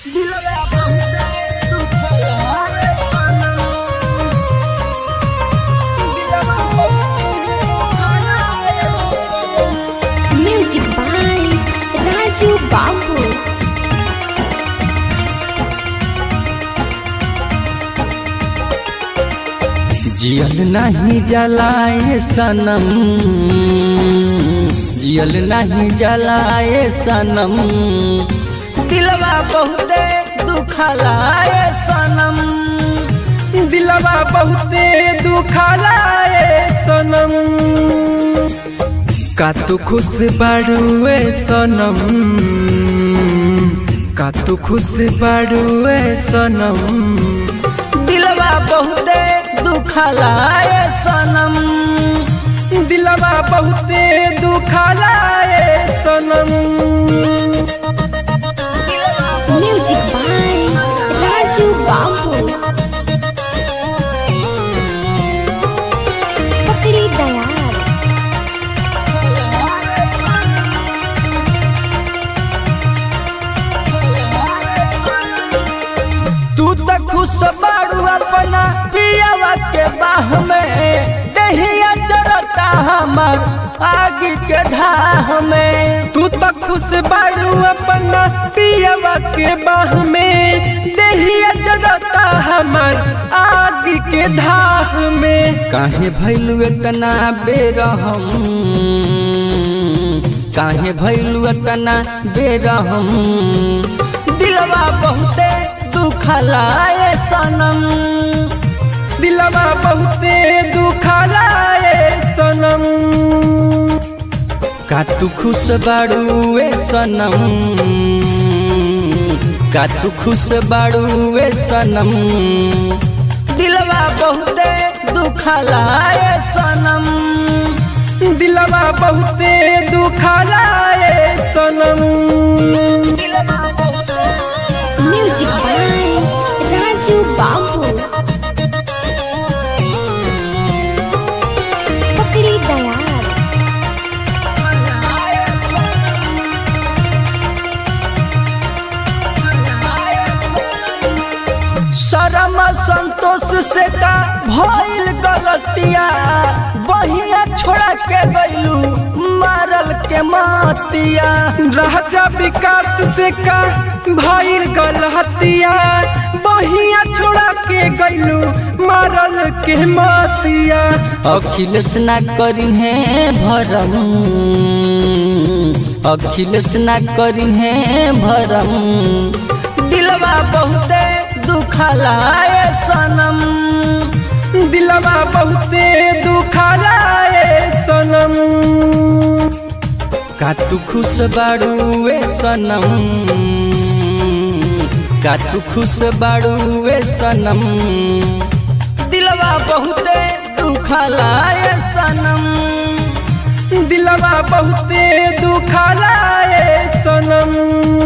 दिलवा बहुते दुखला रे सनम दिलवा बहुते दुखला रे सनम Music by Raju Babu. जियल नहीं जलाए सनम जियल नहीं जलाए सनम दिलवा बहुते दुखला रे सनम दिलवा बहुते दुखालाए सनम का तू खुश बाड़ुए सनम का तू खुश बाड़ुए सनम दिलवा बहुते दुखला रे सनम दिलवा बहुते दुखालाए सनम Music by Raju Babu. Pakri Dayal. तू तो खुश बाड़ू अपना पियावा के बाह में दहिया जरता हमर आगे के धाह में तू तो खुश बाड़ू अपना पियवा के बाह में देहिया जरता हमार आग के धाह में काहे भैलू इतना बेरहम काहे भैलू इतना बेरहम दिलवा बहुते दुखला रे सनम दिलवा बहुते दुखालाए सनम का तू खुश बाड़ू ए सनम का तू खुश बाड़ू ए सनम दिलवा बहुते दुखला रे सनम दिलवा बहुते दुखालाए सनम दिलवा बहुते Music by Raju Babu. Pakri Dayal. शरम संतोष से का भइल गलतिया बहिया छोड़ा के गइलू मारल के मातिया राजा विकास से का भइल गलहतिया बहिया छोड़ा के गइलू मारल के मातिया अखिलेश ना करी है भरम अखिलेश ना करी है भरम दिलवा बहुते दुखला रे सनम दिलवा बहुते दुखालाए सनम का तू खुश बाड़ू ए सनम का तू खुश बाड़ू ए सनम दिलवा बहुते दुखला रे सनम दिलवा बहुते दुखालाए सनम